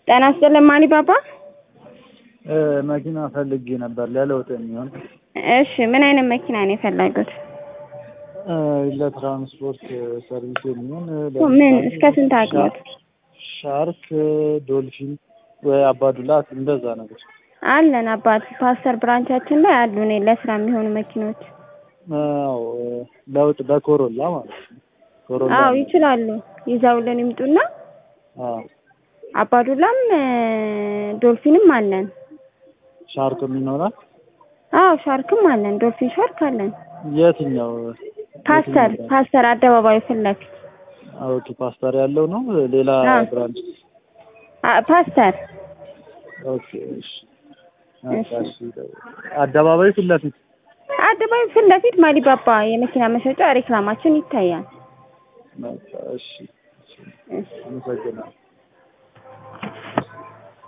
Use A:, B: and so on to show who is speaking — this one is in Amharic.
A: ጤና ይስጥልኝ ማኒ ባባ።
B: መኪና ፈልጌ ነበር ለለውጥ የሚሆን።
A: እሺ ምን አይነት መኪና ነው የፈለጉት?
B: ለትራንስፖርት ሰርቪስ የሚሆን
A: ምን እስከ ስንት አቅሞት?
B: ሻርክ፣ ዶልፊን ወይ አባዱላት እንደዛ ነገር
A: አለን አባት ፓስተር ብራንቻችን ላይ አሉ። እኔ ለስራ የሚሆኑ መኪኖች።
B: አዎ ለውጥ በኮሮላ ማለት ነው። ኮሮላ
A: አዎ ይችላሉ። ይዘውልን ይምጡና
B: አዎ
A: አባዱላም ዶልፊንም አለን።
B: ሻርክም ይኖራል።
A: አዎ ሻርክም አለን። ዶልፊን ሻርክ አለን።
B: የትኛው
A: ፓስተር ፓስተር አደባባዩ ፊት ለፊት
B: ኦኬ ፓስተር ያለው ነው። ሌላ
A: አዎ።
B: ብራንች
A: አ- ፓስተር
B: ኦኬ እሺ እሺ አደባባይ ፊት ለፊት
A: አደባባዩ ፊት ለፊት ማሊባባ የመኪና መሸጫ ሬክላማችን ይታያል።
B: በቃ እሺ
A: እሺ
B: አመሰግናለሁ።